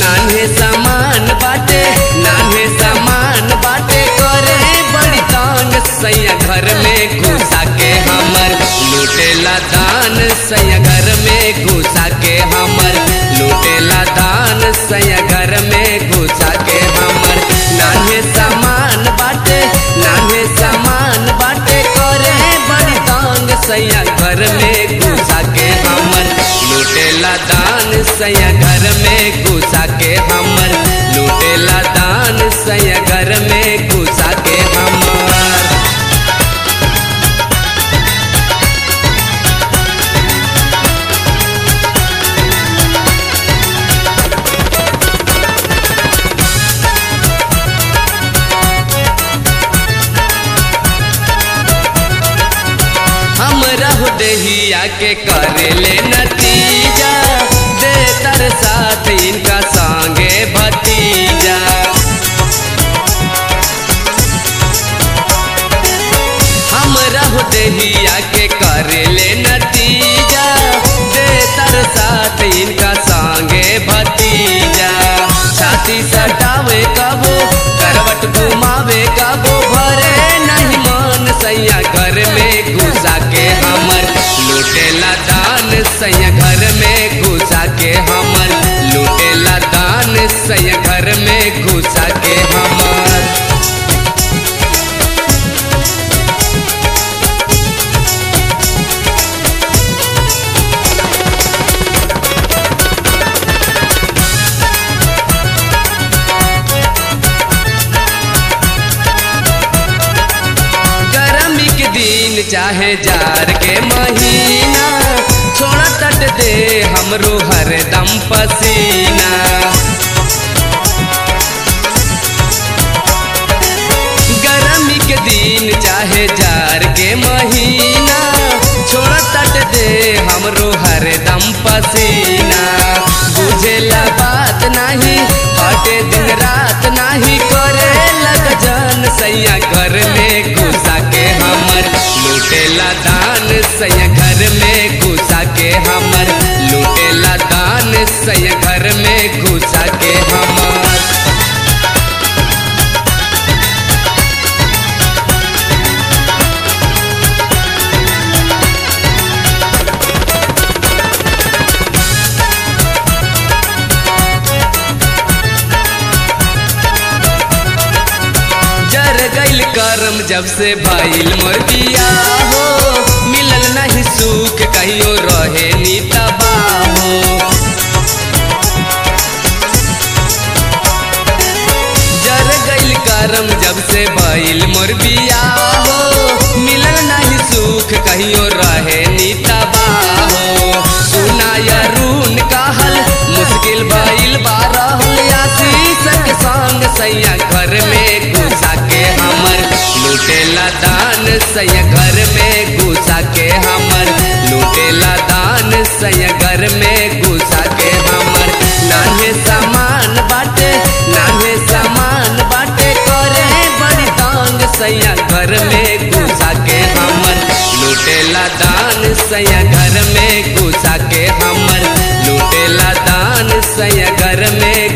नान्हे सामान बाटे नान्हे सामान बाटे करे बड़ी तांग सैया घर में घुसा के हमर लूटेला दान सैया घर में घुसा के हमर लूटेला दान सैया घर में घुसा के हमर नान्हे सामान बाटे नान्हे सामान बाटे करे बड़ी तांग सैया घर में घुसा के हमर लूटेला दान सैया घर में घुसा के हमर लूटेला दान सैया घर में घुसा के हमर हम रहु दहिया के करे ले नतीजा दे तर साथ इनका संगे भतीजा हम रहु दहिया के करे ले नतीजा दे तर साथ इनका संगे भतीजा छाती सटावे कबो करवट घुमावे कबो भरे नहीं मान सैया घर में घुसा के हमर लूटेला दान सैया घर में घुसा के हमर लूटेला दान सैया घर में घुसा के हमर गर्मी के दिन चाहे जार के महीना छोड़ा तट दे हमरो हरदम पसीना गर्मी के दिन चाहे जार के महीना छोड़ा तट दे हमरो हरदम पसीना बुझेला बात नहीं बाटे दिन रात नहीं करे लग जान सैया घर में घुसा के हमर लूटेला दान सैया घर में घुसा के हमर लूटेला दान सैया घर में घुसा के हमर जर गइल करम जब से भइल मोर बिया हो मिलल नहीं सुख कहियो रहे नी तबाहो जर गइल करम जब से भइल मोर बिया हो मिलल नहीं सुख कहियो रहे नी तबाहो सुनाया रून कहल मुश्किल भइल बारह आशीष के संग सैया घर में घुसा के हमर लूटेला दान सैया घर में घुसा के हमर लूटेला दान सैया घर में घुसा के हमर नान्हे सामान बाटे नान्हे सामान बाटे करे बड़ी तांग सैया घर में घुसा के हमर लूटेला दान सैया घर में घुसा के हमर लूटेला दान सैया घर में